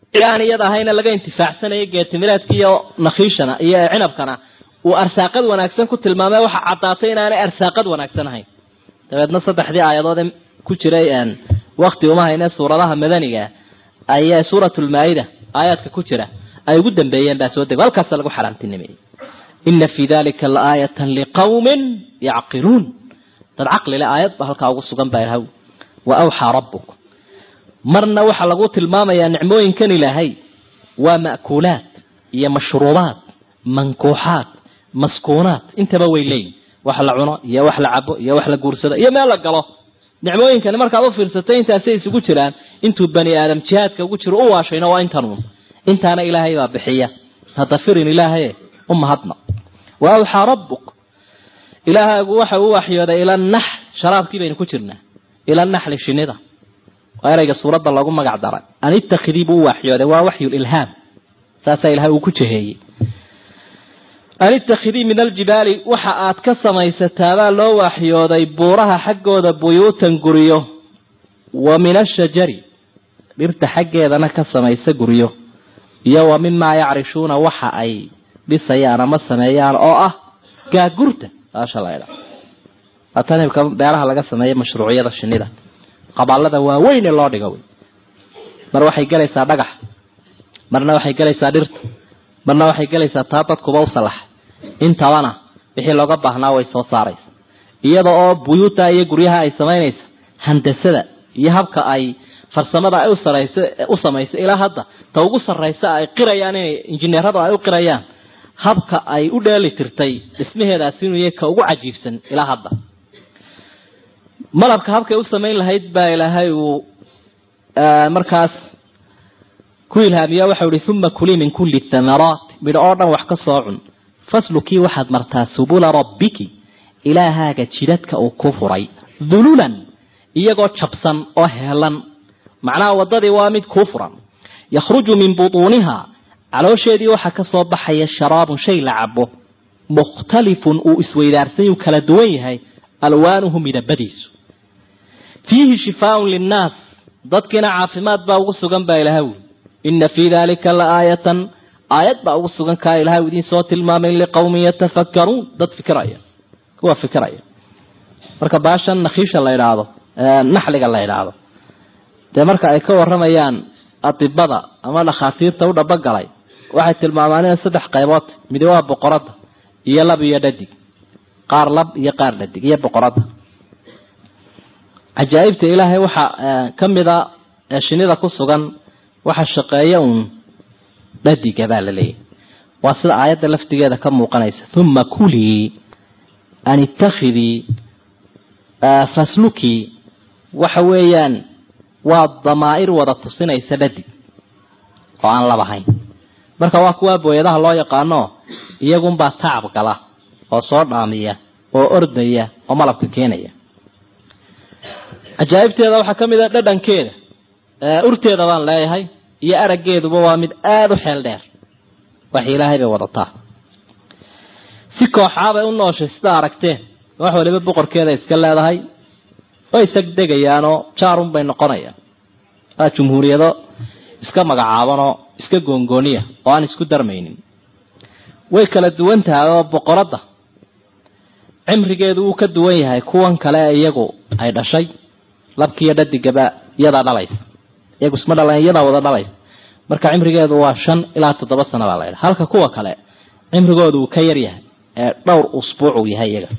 cid aan iyada ahayna laga intifaacsanayo geetimireedka iyo nakhiishana iyo cinabkana uu arsaaqad wanaagsan ku tilmaamay waxa caddaatay inaanay arsaaqad wanaagsan ahayn dabeedna saddexdii aayadood ee ku jiray wakti uma hayne suuradaha madaniga ayaa suuratulmaa-ida aayaadka ku jira ay ugu dambeeyeen baa soo dego halkaasa lagu xaraamtinimeeyey ina fii dalika laaayatan liqawmin yacqiluun dad caqlile aayad ba halkaa ugu sugan baa ilahay wa awxaa rabbuk marna waxaa lagu tilmaamayaa nicmooyinkan ilaahay waa ma'kuulaad iyo mashruubaad mankuuxaad maskuunaad intaba way leeyihin wax la cuno iyo wax la cabo iyo wax la guursado iyo meel la galo nicmooyinkani markaad u fiirsatay intaasay isugu jiraan intuu bani aadam jihaadka ugu jiro u waashayna waa intanuun intaana ilaahay baa bixiya hadda firin ilaahaye u mahadna wa awxaa rabbuk ilaahaagu waxa uu waxyooday ila naxl sharaabkii baynu ku jirnaa ila naxli shinida waa erayga suuradda loogu magac daray an ittakhidii buu u waxyooday waa waxyulilhaam saasaa ilahay uu ku jaheeyey an ittakhidii min aljibaali waxa aad ka samaysataabaa loo waxyooday buuraha xaggooda buyuutan guryo wa min ashajari dhirta xaggeedana ka samaysa guryo iyo wa mimaa yacrishuuna waxa ay dhisayaan ama sameeyaan oo ah gaagurta saasha la idha waa tan imka beeraha laga sameeya mashruuciyada shinida qabaalada waaweyn ee loo dhigo wey mar waxay gelaysaa dhagax marna waxay gelaysaa dhirta marna waxay gelaysaa taa dadkuba u salaxa intabana wixii looga baahnaa way soo saaraysa iyada oo buyuuta iyo guryaha ay samaynaysa handasada iyo habka ay farsamada ay usaraysa u samaysa ilaa hadda ta ugu sarraysa ay qirayaan inay injineeradu ay u qirayaan habka ay u dheeli tirtay dhismaheedaasi inuu yahay ka ugu cajiibsan ilaa hadda malabka habkay u samayn lahayd baa ilaahay uu markaas ku ilhaamiya waxau ihi uma kulii min kulli thamaraat midho oo dhan wax ka soo cun faslukii waxaad martaa subula rabbiki ilaahaaga jidadka uu ku furay dululan iyagoo jabsan oo heelan macnaha waddadii waa mid kuu furan yakhruju min butuuniha caloosheedii waxaa ka soo baxaya sharaabun shay la cabo mukhtalifun uu isweydaarsan uu kala duwan yahay alwaanuhu midabadiisu fiihi shifaaun linnaas dadkiina caafimaad baa ugu sugan baa ilahay wuli ina fii dalika la aayatan aayad baa ugu sugan kaa ilahay idiin soo tilmaamay liqawmin yatafakkaruun dad fikiraya kuwa fikiraya marka baashan nakhiisha la idhaahdo naxliga la idhaahdo dee marka ay ka waramayaan adibada ama dhakhaatiirta u dhabogalay waxay tilmaamaan in saddex qaybood midi waa boqorada iyo lab iyo dhadig qaar lab iyo qaar dhadig iyo boqorada cajaa'ibta ilaahay waxaa ka mida shinida ku sugan waxa shaqeeya uun dhadiga baa la leeyahy waa sida aayadda laftigeeda ka muuqanaysa uma kulii an ittakhidii faslukii waxa weeyaan waa damaa'ir wada tusinaysa dhadig oo aan labahayn marka waa kuwaa booyadaha loo yaqaano iyagunbaa tacab gala oo soo dhaamiya oo ordaya oo malabka keenaya cajaa'ibteeda waxaa ka mid a dhadhankeeda urteeda baan leeyahay iyo araggeeduba waa mid aada u xeel dheer wax ilaahay bay wadataa si kooxaabay u nooshay sida aragteen wax waliba boqorkeeda iska leedahay way isagdegayaanoo jaarun bay noqonayaan waa jumhuuriyado iska magacaabanoo iska goongooniya oo aan isku darmaynin way kala duwan tahay oo boqoradda cimrigeedu wuu ka duwan yahay kuwan kale ee iyagu ay dhashay labkiiyo dhadigaba iyadaa dhalaysa iyagu isma dhalan iyadaa wada dhalaysa marka cimrigeedu waa shan ilaa toddoba sano baa la ydha halka kuwa kale cimrigoodu uu ka yar yahay ee dhowr usbuuc uu yahay iyaga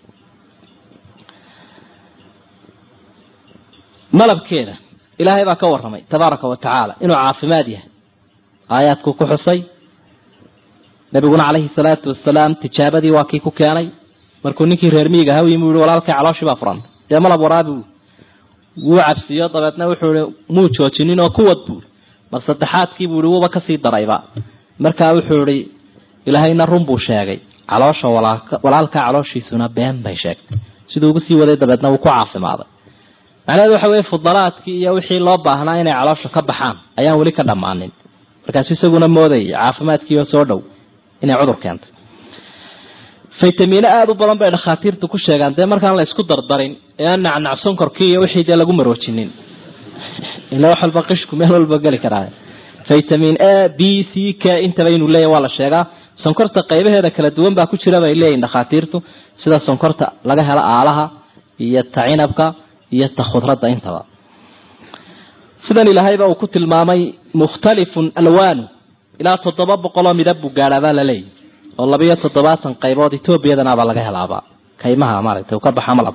malabkeeda ilaahay baa ka warramay tabaaraka wa tacaala inuu caafimaad yahay aayaadku ku xusay nabiguna calayhi salaatu wasalaam tijaabadii waa kii ku keenay markuu ninkii reer miyiga aha yimi u yihi walaalkay calooshii baa furan dee malab waraabi wuu cabsiiyo dabeedna wuxuu ihi muu joojinin oo kuwad buui mar saddexaadkii buu ihi wuuba kasii darayba markaa wuxuu ihi ilaahayna run buu sheegay caloosha walaalka calooshiisuna been bay sheegtay siduu ugu sii waday dabeedna wuu ku caafimaaday macnaheedu waxa weye fudalaadkii iyo wixii loo baahnaa inay caloosha ka baxaan ayaan weli ka dhammaanin markaasu isaguna moodayay caafimaadkiioo soo dhow inay cudur keentay faytamiino aada u badan bay dhakhaatiirtu ku sheegaan dee markaan la isku dardarin ee aan nacnac sonkorkii iyo wixii dee lagu maroojinin ila wax walba qishku meel walba geli karaa vitamin a b c k intaba inuu leeyahy waa la sheegaa sonkorta qaybaheeda kala duwan baa ku jira bay leeyihin dhakhaatiirtu sida sonkorta laga helo aalaha iyo ta cinabka iyo ta khudradda intaba sidan ilaahayba uu ku tilmaamay mukhtalifun alwaanu ilaa toddoba boqoloo midab buu gaadhaabaa la leeyahy oo labayo toddobaatan qaybood etoobiyadanaabaa laga helaaba kaymaha maaragtay uu ka baxa malab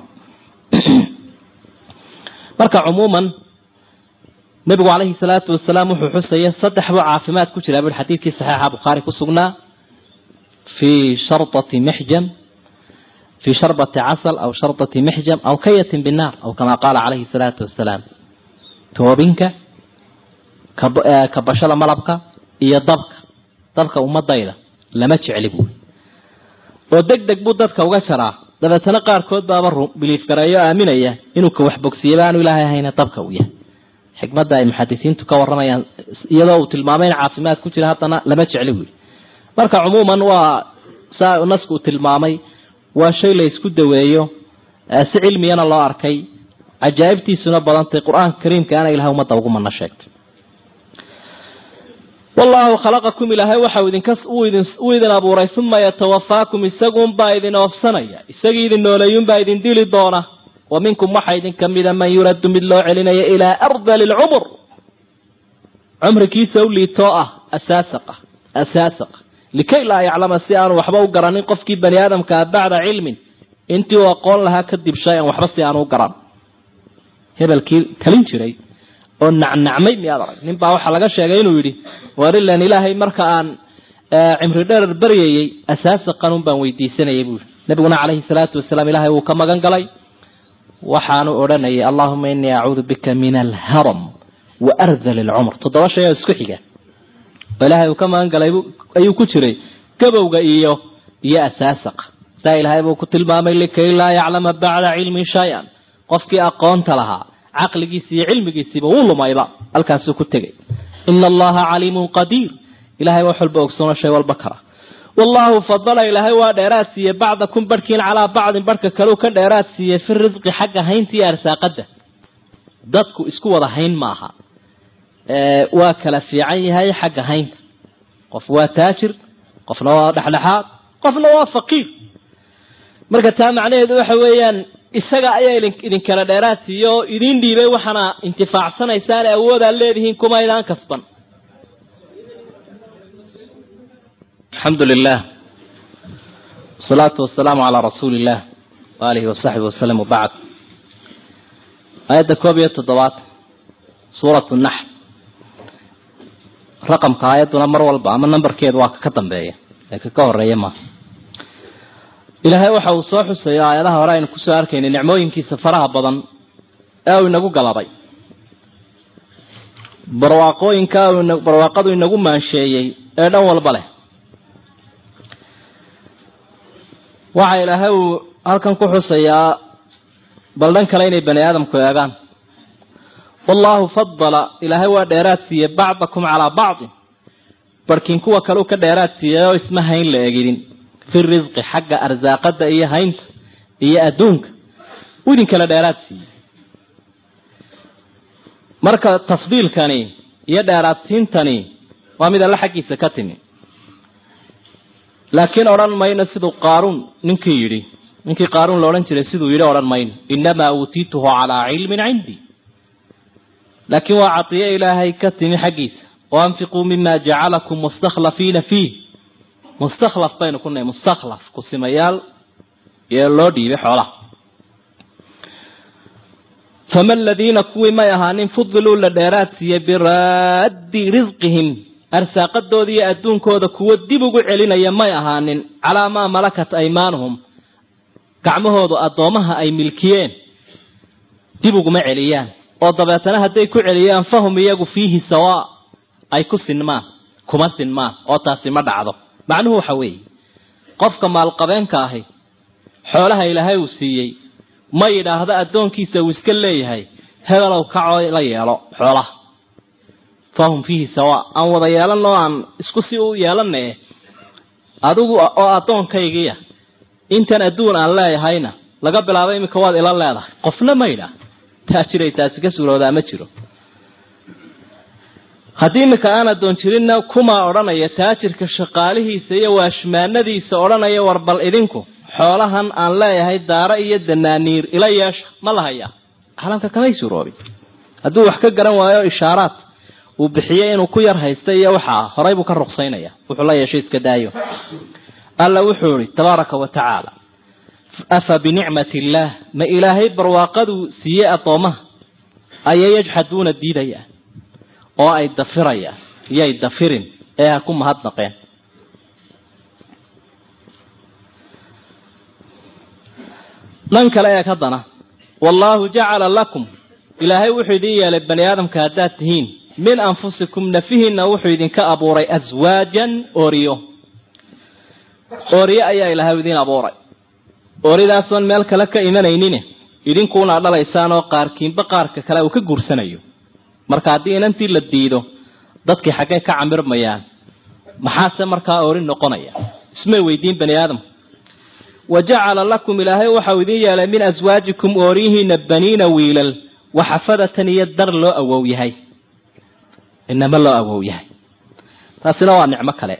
marka cumuuman nabigu calayhi salaatu wasalaam wuxuu xusaya saddex buu caafimaad ku jiraa bui xadiidkii saxiixa bukhaari ku sugnaa fii shardati mixjam fii sharbati casal aw shardati mixjam aw kayatin binnaar aw kamaa qaala calayhi salaatu wasalaam toobinka kabashada malabka iyo dabka dabka ummadayda lama jecli buui oo deg deg buu dadka uga jaraa dabeetana qaarkood baaba biliif gareeyo aaminaya inuu ka waxbogsiiyaba aanu ilaahay ahayna dabka uu yahay xikmadda ay muxadisiintu ka waramayaan iyadoo uu tilmaamay in caafimaad ku jira haddana lama jecli buui marka cumuuman waa saa nasku uu tilmaamay waa shay la isku daweeyo si cilmiyana loo arkay cajaa'ibtiisuna badantay qur-aanka kariimkaana ilahay ummadda ugu mana sheegtay wallaahu khalaqakum ilaahay waxa uu idin abuuray uma yatawafaakum isaguunbaa idin oofsanaya isagii idin nooleeyuunbaa idin dili doona wa minkum waxaa idin ka mida man yuraddu mid loo celinaya ilaa ardali lcumur cumrikiisa u liitoo ah asaasaqa asaasaqa likay laa yaclama si aanu waxba u garanin qofkii bani aadamkaa bacda cilmin intii uu aqoon lahaa kadib shay-an waxba si aanu u garan hebelkii talin jiray oo nacnacmay miyaad arag nin baa waxaa laga sheegay inuu yidhi warilan ilaahay marka aan cimri dherer baryayey asaasaqan un baan weydiisanayay buu yidhi nabiguna calayhi salaatu wasalaam ilaahay wuu ka magan galay waxaanu odhanayay allahuma inii acuudu bika min alharam wa ardal alcumr toddoba shay oo isku xiga oo ilaahay uu ka magan galay ayuu ku jiray gabowga iyo iyo asaasaqa saa ilaahay buu ku tilmaamay likay laa yaclama bacda cilmin shay-an qofkii aqoonta lahaa caqligiisi iyo cilmigiisiiba wuu lumayba halkaasuu ku tegay ina allaha caliimun qadiir ilahay wax walba ogsoono shay walba kara wallahu fadala ilaahay waa dheeraad siiye bacdakum barhkiin calaa bacdin barhka kaleu ka dheeraad siiyey fi risqi xagga haynta iyo arsaaqada dadku isku wada hayn maaha waa kala fiican yahay xagga haynta qof waa taajir qofna waa dhexdhexaad qofna waa faqiir marka taa macnaheedu waxa weeyaan isaga ayaa idinkala dheeraad siiye oo idin dhiibay waxaana intifaacsanaysaan awoodaad leedihiin kumaydaan kasban alxamdu lilah wasalaatu wasalaamu calaa rasuuli illah waalihi wasaxbi wasalam wabacd aayadda koob iyo toddobaatan suuratu naxl raqamka aayadduna mar walba ama nambarkeedu waa kaka dambeeya ee kaka horeeya maaha ilaahay waxa uu soo xusayo aayadaha hore aynu kusoo arkaynay nicmooyinkiisa faraha badan ee uu inagu galabay barwaaqooyinka barwaaqadu inagu maansheeyey ee dhan walba leh waxa ilaahay uu halkan ku xusayaa bal dhan kale inay bani aadamku eegaan wallaahu fadala ilaahay waa dheeraad siiyey bacdakum calaa bacdin barhkiin kuwa kaleu ka dheeraad siiyey oo isma hayn la egidin fi risqi xagga arsaaqada iyo haynta iyo adduunka uu idin kala dheeraad siiyey marka tafdiilkani iyo dheeraadsiintani waa mid alle xaggiisa ka timi laakiin odhan mayno siduu qaaruun ninkii yidhi ninkii qaaruun la odhan jiray siduu yidhi odhan mayno inamaa uutiituhu calaa cilmin cindii laakiin waa cadiye ilaahay ka timi xaggiisa waanfiquu mima jacalakum mustakhlafiina fiih mustakhlaf baynu ku nahay mustakhlaf kusimayaal ee loo dhiibay xoolaha fama aladiina kuwii may ahaanin fudiluu la dheeraad siiyey biraaddi risqihim arsaaqadooda iyo adduunkooda kuwo dib ugu celinaya may ahaanin calaa maa malakat aymaanuhum gacmahoodu addoomaha ay milkiyeen dib uguma celiyaan oo dabeetana hadday ku celiyaan fahum iyagu fiihi sawaa ay ku sinmaan kuma sinmaan oo taasi ma dhacdo macnuhu waxa weeye qofka maalqabeenka ahi xoolaha ilaahay uu siiyey ma yidhaahdo addoonkiisa uu iska leeyahay hebelow kacoo la yeelo xoolaha fahum fiihi sawaa aan wada yeelanoo aan isku si u yeelanae adigu oo addoonkaygiya intan adduun aan leeyahayna laga bilaabo iminka waad ila leedahay qofna ma yidhaah taa jiray taasi ka suuroodaa ma jiro haddii iminka aan addoon jirinna kumaa odhanaya taajirka shaqaalihiisa iyo waashmaanadiisa odhanaya war bal idinku xoolahan aan leeyahay daaro iyo danaaniir ila yeesha ma la hayaa caalamka kamay suuroobin hadduu wax ka garan waayo ishaaraad uu bixiyey inuu ku yar haysta iyo waxaa horay buu ka ruqsaynaya wuxuu la yeeshay iska daayo alla wuxuu ihi tabaaraka wa tacaala afa binicmati illaah ma ilaahay barwaaqaduu siiyey addoomaha ayay yajxaduuna diidayaan oo ay dafirayaan iyay dafirin ee ha ku mahadnaqeen dhan kale eeg haddana wallaahu jacala lakum ilaahay wuxuu idin yeelay bani aadamka haddaad tihiin min anfusikum nafihiinna wuxuu idinka abuuray aswaajan oriyo oriyo ayaa ilaahay idin abuuray oridaasoon meel kale ka imanaynin idinkuuna dhalaysaan oo qaarkiinba qaarka kale uu ka guursanayo marka haddii inantii la diido dadkii xaggay ka camirmayaan maxaase markaa ori noqonaya ismay weydiin bani aadamku wa jacala lakum ilaahay waxau idin yeelay min aswaajikum ooriyihiina baniina wiilal waxafadatan iyo dar loo awow yahay inama loo awow yahay taasina waa nicmo kale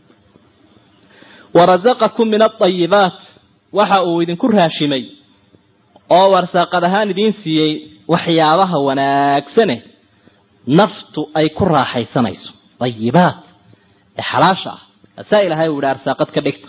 warasaqakum min aayibaat waxa uu idinku raashimay oo warsaaqad ahaan idiin siiyey waxyaabaha wanaagsane naftu ay ku raaxaysanayso ayibaat ee xalaasha ah asaa ilahay uu yihi arsaaqad ka dhigta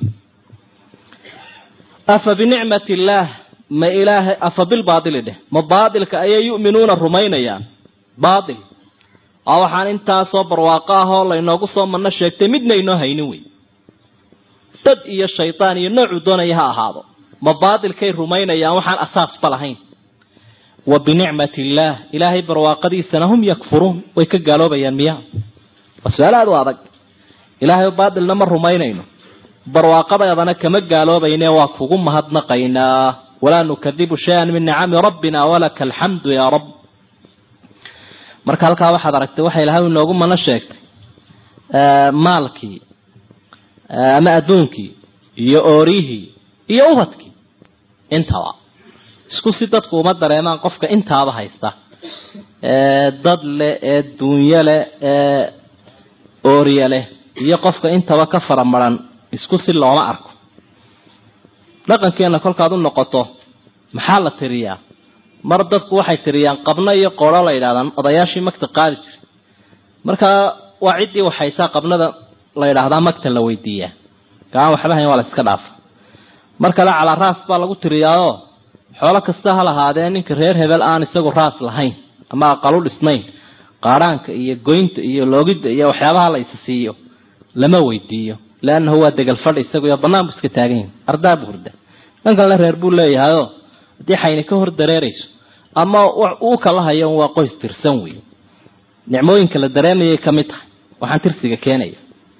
afa binicmati illaah ma ilaahay afa bilbaadili dheh ma baadilka ayay yu'minuuna rumaynayaan baadil oo waxaan intaasoo barwaaqo ah oo laynoogu soo manno sheegtay midna inoo haynin wey dad iyo shaydaan iyo noocuu doonaya ha ahaado ma baadilkay rumaynayaan waxaan asaasba lahayn wa binicmati illaah ilaahay barwaaqadiisana hum yakfuruun way ka gaaloobayaan miya waa su-aal aada u adag ilaahay baadilna ma rumaynayno barwaaqadeedana kama gaaloobayne waa kugu mahadnaqaynaa walaa nukadibu shay-an min nicami rabbina walaka alxamdu yaa rab marka halkaa waxaad aragtay waxa ilahay inoogu mana sheegtay maalkii ama adduunkii iyo oorihii iyo ubadkii intaba isku si dadku uma dareemaan qofka intaaba haysta ee dad leh ee duunyo leh ee ooriye leh iyo qofka intaba ka fara maran isku si looma arko dhaqankeena kolkaad u noqoto maxaa la tiriyaa mar dadku waxay tiriyaan qabno iyo qooro la yidhahdaan odayaashii magta qaadi jiray markaa waa ciddii waxaysaa qabnada la yidhaahdaa magta la weydiiyaa gaaan waxba hayn waa la iska dhaafa mar kale calaa raas baa lagu tiriyaao xoolo kasta ha lahaadee ninka reer hebel aan isagu raas lahayn ama aqalu dhisnayn qaadhaanka iyo goynta iyo loogidda iyo waxyaabaha la isa siiyo lama weydiiyo leannahu waa degal fadhi isagu iyo bannaan bu iska taagan yahi ardaa bu hurda dhan kalena reer buu leeyahayoo haddii xayni ka hor dareerayso ama uu kala hayo waa qoys tirsan wey nicmooyinka la dareemayay ka mid tahay waxaan tirsiga keenaya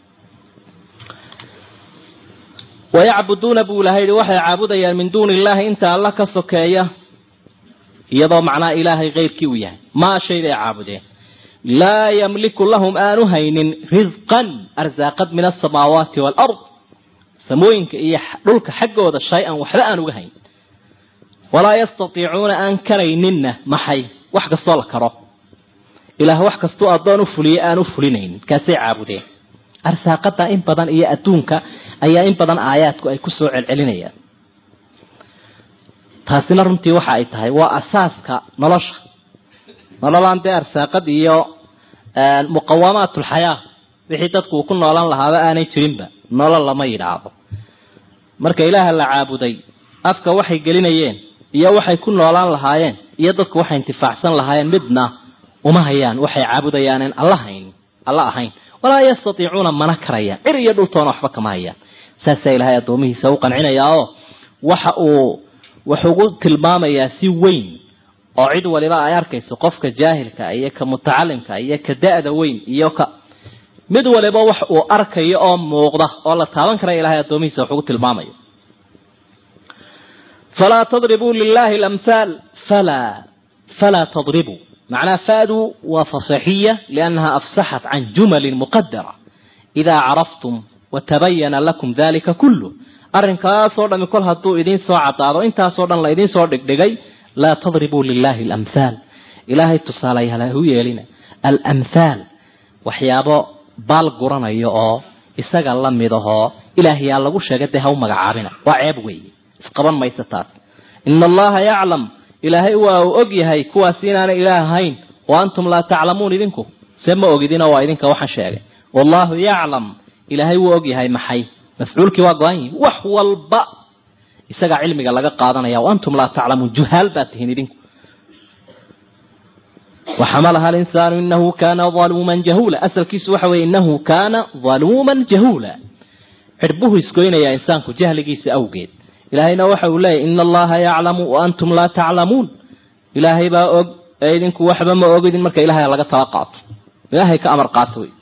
wayacbuduuna buu ilahay yihi waxay caabudayaan min duuni illaahi inta alla ka sokeeya iyadoo macnaa ilaahay keyrkii uu yahay maa shay bay caabudeen laa yamliku lahum aanu haynin risqan arsaaqad min asamaawaati waalard samooyinka iyo dhulka xaggooda shay-an waxba aan uga hayn walaa yastatiicuuna aan karayninna maxay wax kastoo la karo ilaah wax kastuu addoon u fuliye aan u fulinaynin kaasay caabudeen arsaaqada in badan iyo adduunka ayaa in badan aayaadku ay kusoo celcelinayaan taasina runtii waxa ay tahay waa asaaska nolosha nololaan dee arsaaqad iyo muqawamaat ulxayaa wixii dadku uu ku noolan lahaaba aanay jirinba nolol lama yidhaahdo marka ilaaha la caabuday afka waxay gelinayeen iyo waxay ku noolaan lahaayeen iyo dadku waxay intifaacsan lahaayeen midna uma hayaan waxay caabudayaanen alla hayn alla ahayn walaa yastatiicuuna mana karayaan cir iyo dhultoona waxba kama hayaan saasaa ilaahay addoomihiisa u qancinayaa oo waxa uu wuxuugu tilmaamayaa si weyn oo cid waliba ay arkayso qofka jaahilka iyo ka mutacalimka iyo ka da-da weyn iyo ka mid waliba wax uu arkayo oo muuqda oo la taaban kara ilahay addoomihiisa wuxuugu tilmaamaya falaa tadribuu lilahi lamhaal falaa falaa tadribuu معناه فادوا وفصحية لأنها أفسحت عن جمل مقدرة إذا عرفتم وتبين لكم ذلك كله arrinkaasoo dhami kol hadduu idiin soo cadaado intaasoo dhan la idiin soo dhigdhigay laa tadribuu lilahi alamhaal ilaahay tusaalayaal hu yeelina alamhaal waxyaabo baal guranayo oo isaga la mid ahoo ilaahayaa lagu sheegay dee ha u magacaabina waa ceeb weeye isqaban maysa taas ina allaha yaclam ilaahay waa uu og yahay kuwaasi inaanay ilaah ahayn wa antum laa taclamuun idinku se ma ogidinoo waa idinka waxaan sheegay wallaahu yaclam ilaahay wuu og yahay maxay mafcuulkii waa go-an yihin wax walba isagaa cilmiga laga qaadanaya wa antum laa taclamuun juhaal baad tihiin idinku waxamalaha alinsaanu inahu kaana aluuman jahuula asalkiisu waxa weye inahu kaana aluuman jahuula cirbuhu isgoynayaa insaanku jahligiisa awgeed ilaahayna waxa uu leeyahy ina allaha yaclamu wa antum laa taclamuun ilaahay baa og ee idinku waxba ma ogidin marka ilahay laga tala qaato ilaahay ka amar qaato wey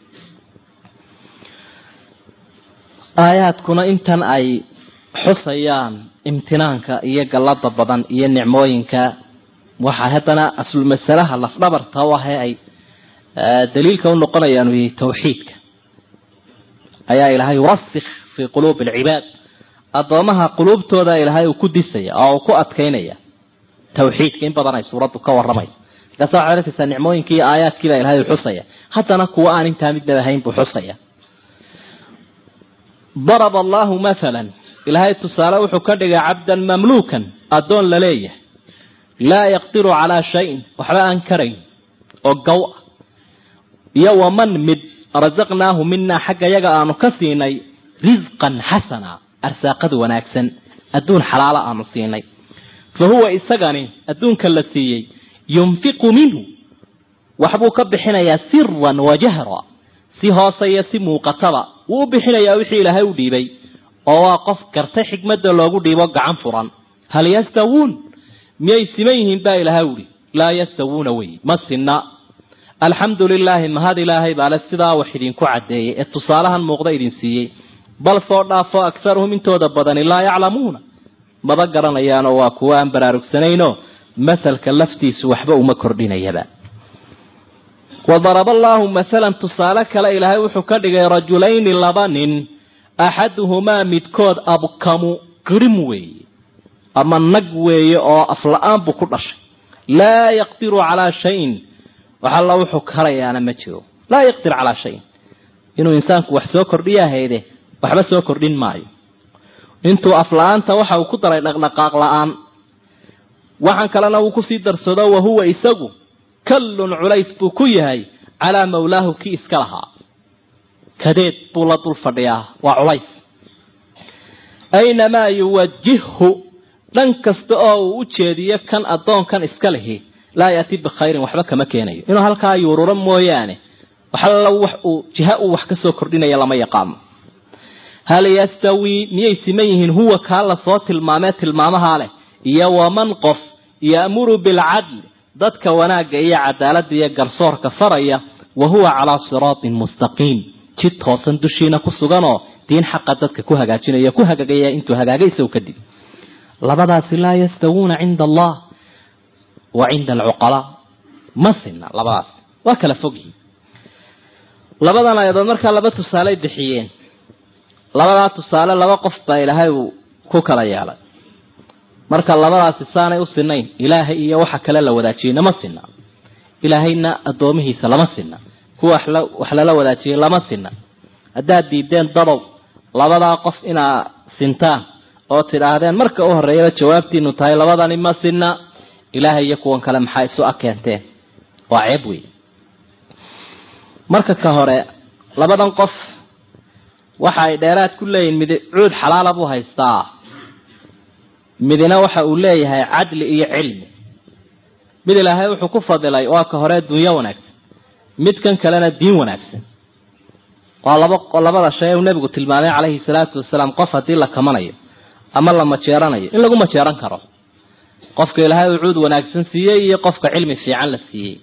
aayaadkuna intan ay xusayaan imtinaanka iyo gallada badan iyo nicmooyinka waxaa haddana aslul masalaha lafdhabarta u ahe ay daliilka u noqonayaan u yihi tawxiidka ayaa ilaahay wasikh fii quluubi alcibaad addoomaha quluubtooda ilaahay uu ku disaya oo uu ku adkaynaya tawxiidka in badan ay suuraddu ka waramayso markaasa waxay arkaysaa nicmooyinkii iyo aayaadkiibaa ilahay u xusaya haddana kuwa aan intaa midnaba ahayn buu xusaya daraba allahu mathalan ilaahay tusaale wuxuu ka dhigay cabdan mamluukan addoon la leeyahay laa yaqdiru calaa shayin waxba aan karayn oo gow ah iyo waman mid rasaqnaahu minaa xagga yaga aanu ka siinay risqan xasana arsaaqad wanaagsan adduun xalaala aanu siinay fa huwa isagani adduunka la siiyey yunfiqu minhu waxbuu ka bixinayaa siran wa jahra si hoose iyo si muuqataba wuu u bixinayaa wixii ilaahay u dhiibay oo waa qof gartay xikmadda loogu dhiibo gacan furan hal yastawuun miyay siman yihiin baa ilaahay uhi laa yastawuuna wey ma sinna alxamdu lilaahi mahad ilaahay baale sidaa wax idinku caddeeyey ee tusaalahan muuqda idin siiyey bal soo dhaafo akharuhum intooda badani laa yaclamuuna maba garanayaanoo waa kuwo aan baraarugsanaynoo masalka laftiisu waxba uma kordhinayaba wadaraba allaahu masalan tusaale kale ilaahay wuxuu ka dhigay rajulayni laba nin axaduhumaa midkood abkamu qirim weeye ama nag weeye oo afla-aan buu ku dhashay laa yaqdiru calaa shayin wax alla wuxuu karayaana ma jiro laa yaqdir calaa shayin inuu insaanku wax soo kordhiya hayde waxba soo kordhin maayo intuu afla-aanta waxa uu ku daray dhaqdhaqaaq la-aan waxaan kalena uu kusii darsado wahuwa isagu kallun culays buu ku yahay calaa mawlaahu kii iska lahaa kadeed buu la dul fadhiyaa waa culays aynamaa yuwajihhu dhan kasta oo uu u jeediyo kan addoonkan iska lihi laa yaati bikhayrin waxba kama keenayo inuu halkaa yuururo mooyaane waxalla wax uu jiha uu wax ka soo kordhinaya lama yaqaano hal yastawii miyay siman yihiin huwa kaa lasoo tilmaamee tilmaamahaa leh iyo waman qof ya'muru bilcadli dadka wanaagga iyo cadaaladda iyo garsoorka faraya wa huwa calaa siraatin mustaqiim jid toosan dushiina ku suganoo diin xaqa dadka ku hagaajinaya ku hagaagaya intuu hagaagay isagu kadib labadaasi laa yastawuuna cinda allah wa cinda alcuqalaa ma sinna labadaas waa kala fogyihin labadan ayadood markaa laba tusaaley bixiyeen labadaa tusaale laba qof baa ilaahay uu ku kala yeelay marka labadaasi saanay u sinayn ilaahay iyo waxa kale la wadaajiyey nama sinna ilaahayna addoomihiisa lama sinna kuwa wax lala wadaajiyey lama sinna haddaad diideen dadow labadaa qof inaa sintaan oo tidhaahdeen marka u horreeyaba jawaabtiinu tahay labadani ma sinna ilaahay iyo kuwan kale maxaa isu akeenteen waa ceeb wey marka ka hore labadan qof waxa ay dheeraad ku leeyihin mid cuud xalaala buu haystaa midina waxa uu leeyahay cadli iyo cilmi mid ilaahay wuxuu ku fadilay waa ka hore dunyo wanaagsan midkan kalena diin wanaagsan waa laba labada shay uu nebigu tilmaamay calayhi salaatu wasalaam qof haddii la kamanayo ama la majeeranayo in lagu majeeran karo qofka ilaahay uu cuud wanaagsan siiyey iyo qofka cilmi fiican la siiyey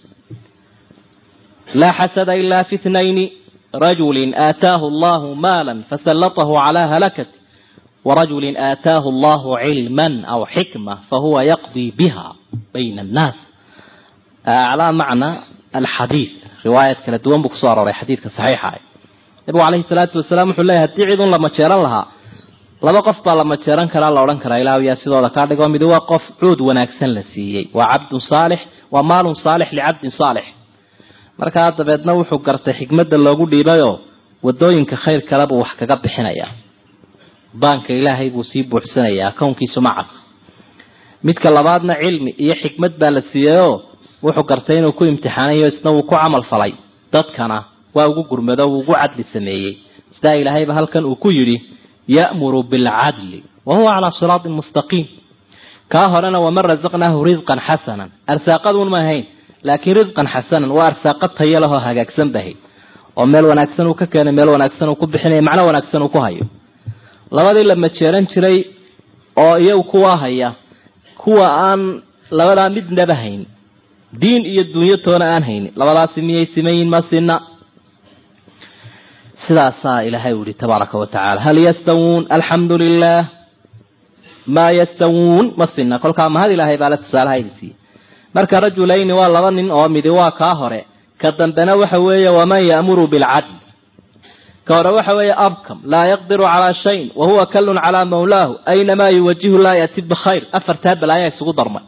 laa xasada ilaa fi thnayni rajulin aataahu allahu maalan fasallatahu calaa halakati warajulin aataahu allahu cilman aw xikma fahuwa yaqdii biha bayna annaas calaa macna alxadiid riwaayad kala duwan buu kusoo arooray xadiidka saxiixa ah nabigu calayhi salaatu wasalaam wuxuu leeyahy haddii cid un la majeeran lahaa laba qof baa la majeeran karaa la odhan karaa ilaahu yaa sidooda kaa dhigo mid waa qof cuud wanaagsan la siiyey waa cabdun saalix waa maalun saalix licabdin saalix markaa dabeedna wuxuu gartay xikmadda loogu dhiibayoo wadooyinka khayr kale buu wax kaga bixinayaa baanka ilaahay buu sii buuxsanayaa kownkiisu macas midka labaadna cilmi iyo xikmad baa la siiyeyoo wuxuu gartay inuu ku imtixaanayo isna wuu ku camal falay dadkana waa ugu gurmado wuu ugu cadli sameeyey sidaa ilaahayba halkan uu ku yidhi ya'muru bilcadli wa huwa calaa siraatin mustaqiim kaa horena waman rasaqnaahu risqan xasanan arsaaqaduun ma ahayn laakiin risqan xasanan waa arsaaqad tayo lahoo hagaagsan bahay oo meel wanaagsan uu ka keenay meel wanaagsan uu ku bixinaya macno wanaagsan uu ku hayo labadii la majeeran jiray oo iyagu kuwa haya kuwa aan labadaa midnaba hayn diin iyo dunyo toona aan haynin labadaasi miyay simayin ma sina sidaasaa ilaahay u yihi tabaaraka wa tacaala hal yastawuun alxamdu lilah maa yastawuun ma sina kolkaa mahad ilaahay baa la tusaalahayga siiyey marka rajulayni waa laba nin oo midi waa kaa hore ka dambena waxa weeye waman ya'muru bilcadl ka hore waxa weeye abkam laa yaqdiru calaa shayin wa huwa kallun calaa mawlaahu aynamaa yuwajihu laa yati bikhayr afartaa balaayaa isugu darmay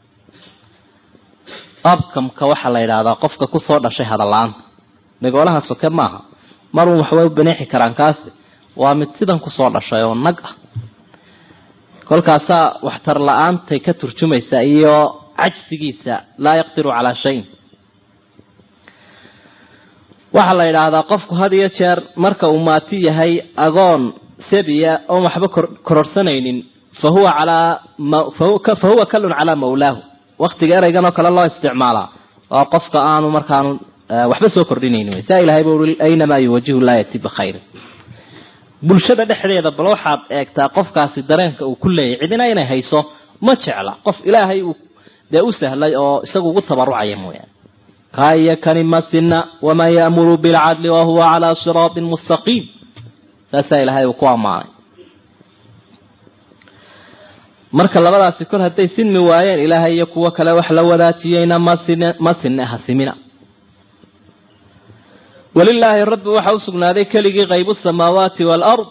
abkamka waxaa la yidhaahdaa qofka kusoo dhashay hadalla-aanta megoolaha soke maaha marun waxbay u baneexi karaan kaasi waa mid sidan kusoo dhashay oo nag ah kolkaasaa waxtar la-aantay ka turjumaysaa iyo cajsigiisa laa yaqdiru calaa shayin waxaa la yidhaahdaa qofku had iyo jeer marka uu maati yahay agoon sabiya oon waxba kororsanaynin fa huwa calaa fa huwa kallun calaa mawlaahu waktiga ereygan oo kale loo isticmaalaa waa qofka aanu markaanu waxba soo kordhinaynin saa ilahay ba ui aynamaa yuwajihu laa yati bikhayrin bulshada dhexdeeda bal waxaad eegtaa qofkaasi dareenka uu ku leeyahy cidina inay hayso ma jecla qof ilaahay uu dee u sahlay oo isagu ugu tabarucaya mooyaane kaa iyo kani masina waman ya'muru bilcadli wahuwa calaa siraatin mustaqiim saasaa ilaahay uu ku ammaanay marka labadaasi kol hadday sinmi waayeen ilaahay iyo kuwo kale wax la wadaajiyeyna masin ma sinne ha simina walilaahi rabbi waxa u sugnaaday keligii qaybu samaawaati waalard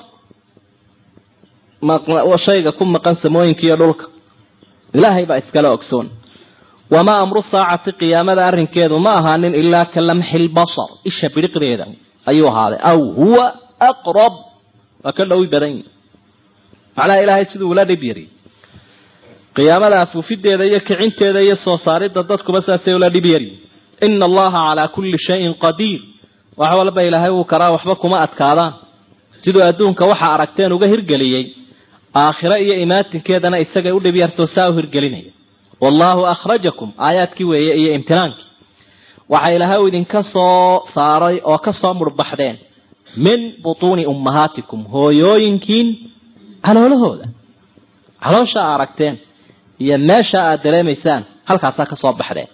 shayga ku maqan samooyinka iyo dhulka ilaahay baa iskala ogsoon wamaa amru saacati qiyaamada arrinkeedu ma ahaanin ilaa ka lamxi lbasar isha bidhiqdeeda ayuu ahaaday aw huwa aqrab waa ka dhowi badan yihi macnaha ilaahay siduu ula dhib yari qiyaamada afuufideeda iyo kicinteeda iyo soo saaridda dadkuba saasay ula dhib yari ina allaha calaa kulli shayin qadiir wax walba ilaahay wuu karaa waxba kuma adkaadaan siduu adduunka waxa aragteen uga hirgeliyey aakhiro iyo imaatinkeedana isagay u dhib yartoo saa u hirgelinaya wallaahu akhrajakum aayaadkii weeye iyo imtinaankii waxa ilaahay u idinka soo saaray oo ka soo murbaxdeen min butuuni ummahaatikum hooyooyinkiin caloolahooda caloosha a aragteen iyo meesha aad dareemaysaan halkaasaa ka soo baxdeen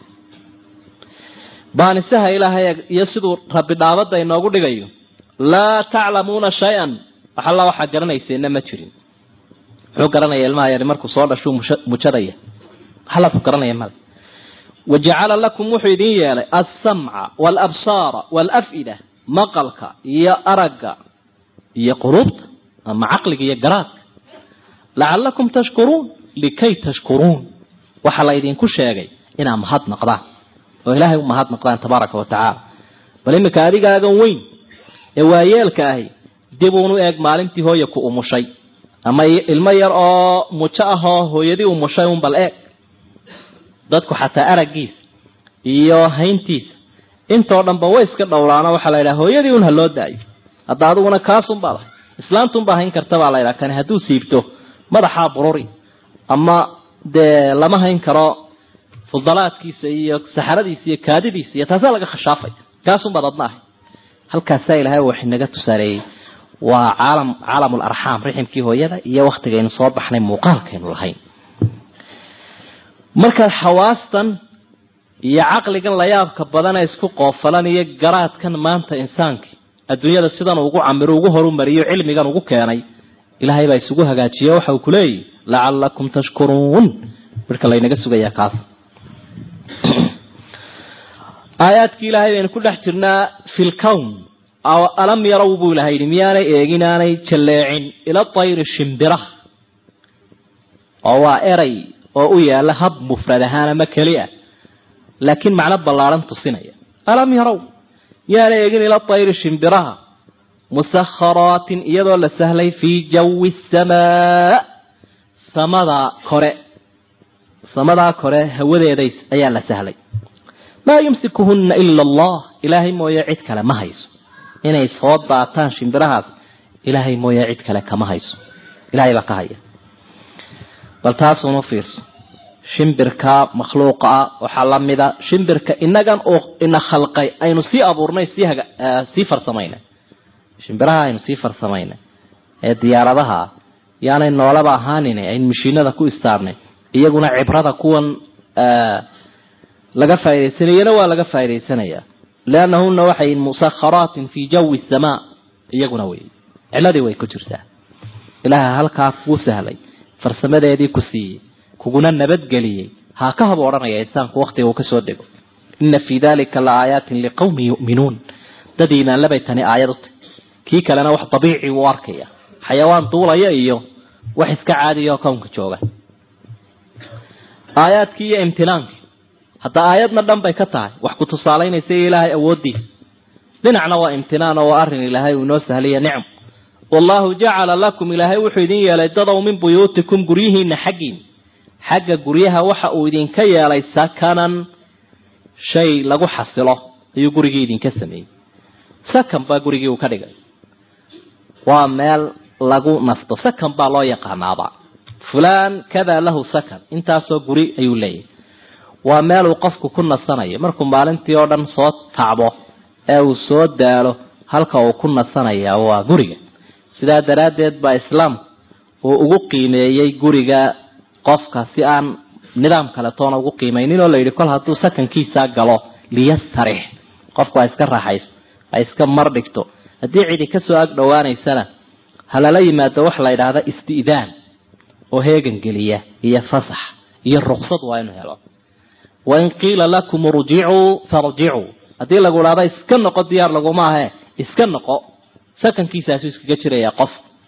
baanisaha ilaahay iyo siduu rabbi dhaabadda inoogu dhigayo laa taclamuuna shay-an wax alla waxaa garanayseenna ma jirin muxuu garanaya ilmaha yari markuu soo dhashuu mujadaya waxalla ku garanaya male wajacala lakum wuxuu idin yeelay alsamca waalabsaara waalaf'ida maqalka iyo aragga iyo quluubta ama caqliga iyo garaadka lacalakum tashkuruun likay tashkuruun waxaa la idinku sheegay inaa mahad naqdaan oo ilaahay u mahad naqdaan tabaaraka wa tacaala bal iminka adigaagan weyn ee waayeelka ahi dib uunu eeg maalintii hooya ku umushay ama ilmo yar oo mujo ah oo hooyadii umushay un bal eeg dadku xataa araggiisa iyo hayntiisa intoo dhanba way iska dhowraano waxaa la yidhaha hooyadii un ha loo daayo hadda adiguna kaasun baad ahay islaantunbaa hayn karta baa la ydhaha kani hadduu siibto madaxaa bururi ama dee lama hayn karo fudalaadkiisa iyo saxaradiisa iyo kaadidiisa iyo taasaa laga khashaafay kaasunbaad adna ahay halkaasaa ilaahay wax inaga tusaaleeyey waa caalam caalamul arxaam riximkii hooyada iyo waktigaynu soo baxnay muuqaalkaynu lahayn markaad xawaastan iyo caqligan layaabka badana isku qoofalan iyo garaadkan maanta insaankii adduunyada sidan ugu camiro ugu horumariyo cilmigan ugu keenay ilaahay baa isugu hagaajiye waxa uu kuleeyahy lacalakum tashkuruun marka laynaga sugayaa kaas aayaadkii ilaahay baynu ku dhex jirnaa fi lkown alam yarow buu ilahay yidhi miyaanay eegin aanay jalleecin ila tayri shimbiraha oo waa eray oo u yaala hab mufrad ahaan ama keli ah laakiin macno ballaadhan tusinaya alam yarow yaana eegin ila tayri shimbiraha musakharaatin iyadoo la sahlay fii jawi samaa samada kore samadaa kore hawadeedays ayaa la sahlay maa yumsikuhunna ila allah ilaahay mooye cid kale ma hayso inay soo daataan shimbirahaas ilaahay mooye cid kale kama hayso ilahay baa ka haya bal taasuma fiirso shimbirka makhluuqa ah waxaa lamida shimbirka inagan oo ina khalqay aynu sii abuurnay sii haga sii farsamaynay shimbiraha aynu sii farsamaynay ee diyaaradaha yaanay noolaba ahaanin aynu mashiinada ku istaarnay iyaguna cibrada kuwan laga faa'idaysanayana waa laga faa'idaysanayaa liannahuna waxay musakharaatin fii jawi samaa iyaguna wey ciladii way ku jirtaa ilaaha halkaa kuu sahlay farsamadeedii ku siiyey kuguna nabadgeliyey haa ka haba odhanaya insaanku waktiga uu kasoo dego ina fii dalika la aayaatin liqawmin yu'minuun dad iimaanlabay tani aayad u tahy kii kalena wax dabiici u arkaya xayawaan duulaya iyo wax iska caadiya oo kownka jooga aayaadkii iyo imtinaankii hadda aayadna dhan bay ka tahay wax ku tusaalaynaysa ilaahay awooddiisa dhinacna waa imtinaan oo waa arrin ilaahay uu inoo sahlaya nicm wallahu jacala lakum ilaahay wuxuu idin yeelay dadow min buyuutikum guryihiina xaggiin xagga guryaha waxa uu idinka yeelay sakanan shay lagu xasilo ayuu gurigii idinka sameeyey sakan baa gurigii uu ka dhigay waa meel lagu nasto sakan baa loo yaqaanaaba fulaan kadaa lahu sakan intaasoo guri ayuu leeyahay waa meel uu qofku ku nasanayo markuu maalintii oo dhan soo tacbo ee uu soo daalo halka uu ku nasanaya waa guriga sidaa daraaddeed baa islaamku uu ugu qiimeeyey guriga qofka si aan nidaam kale toona ugu qiimaynin oo la yidhi kol hadduu sakankiisaa galo liyastarix qofku ha iska raaxaysto ha iska mar dhigto haddii cidi kasoo ag dhowaanaysana ha lala yimaado waxa la yidhaahda isti'daan oo heegan geliya iyo fasax iyo ruqsad waa inu helo wain qiila lakum urjicuu farjicuu haddii lagu idhahda iska noqo diyaar laguma ahe iska noqo sakankiisaasuu iskaga jirayaa qof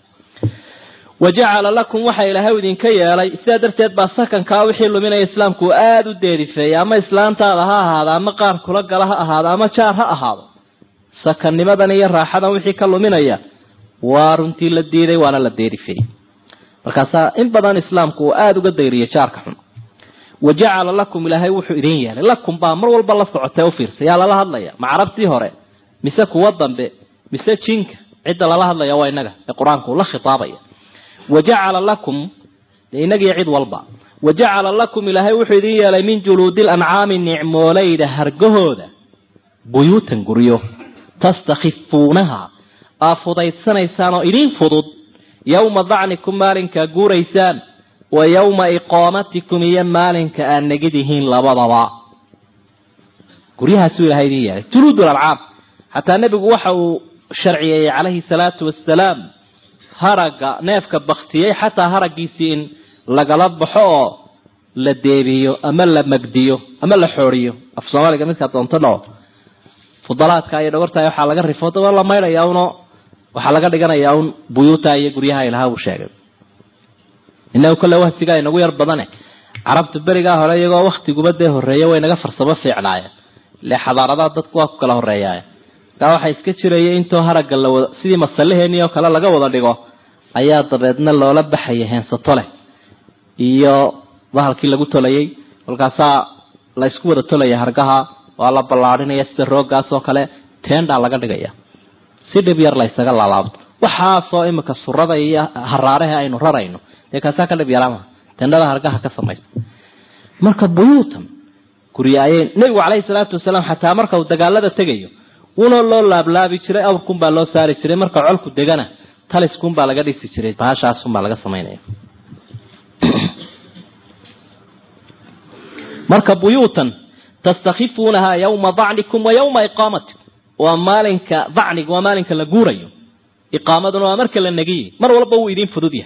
wa jacala lakum waxa ilaahay idinka yeelay sidaa darteed baa sakankaa wixii luminaya islaamku aada u deerifeeyay ama islaantaada ha ahaado ama qaar kula gala ha ahaado ama jaar ha ahaado sakannimadan iyo raaxadan wixii ka luminaya waa runtii la diiday waana la deerifeeyey markaasaa in badan islaamku uu aada uga dayriyay jaarka xun wa jacala lakum ilaahay wuxuu idin yeelay lakum baa mar walba la socotee ufiirsa yaa lala hadlaya ma carabtii hore mise kuwa dambe mise jinka cidda lala hadlaya waa inaga ee qur-aanku la khitaabaya wa jacala lakum inagiyo cid walba wa jacala lakum ilaahay wuxuu idin yeelay min juluudil ancaami nicmoolayda hargahooda buyuutan guryo tastakhifuunaha aa fudaydsanaysaan oo idin fudud yowma dacnikum maalinkaa guuraysaan wa yowma iqaamatikum iyo maalinka aad negidihiin labadaba guryahaasuu ilahay idin yeelay juluud lancaam xataa nebigu waxa uu sharciyeeyey calayhi salaatu wasalaam haragga neefka baktiyey xataa haraggiisii in lagala baxo oo la deebiyo ama la magdiyo ama la xooriyo af soomaaliga midkaa doonto dhaco fudalaadka iyo dhogortaay waxaa laga rifo daba la maydhayaa uno waxaa laga dhiganayaa un buyuuta iyo guryaha ilaha uu sheegay inagu kolle wahsigaa inagu yar badane carabtu berigaa hore iyagoo waktiguba dee horreeya way naga farsamo fiicnaayeen ile xadaaradaha dadku waa ku kala horreeyaa markaa waxaa iska jiraya intoo haragga la wada sidii masalaheenii oo kale laga wada dhigo ayaa dabeedna loola baxaya heensato leh iyo bahalkii lagu tolayay kolkaasaa la isku wada tolaya hargaha waa la ballaadhinaya sida rooggaas oo kale teendaa laga dhigaya si dhib yar la ysaga laalaabto waxaasoo imika surada iyo haraaraha aynu rarayno dee kaasaa ka dhib yaraama teendhada hargaha ka samaysta marka buyuutan gurya ayay nebigu caleyhi salaatu wasalaam xataa marka uu dagaalada tegayo una loo laablaabi jiray awrkunbaa loo saari jiray marka colku degana taliskunbaa laga dhisi jiray bahashaasunbaa laga samaynaya marka buyuutan tastakhifuunahaa yawma dacnikum wa yawma iqaamatikum waa maalinka dacniga waa maalinka la guurayo iqaamaduna waa marka la negiye mar walba wuu idiin fudud yahay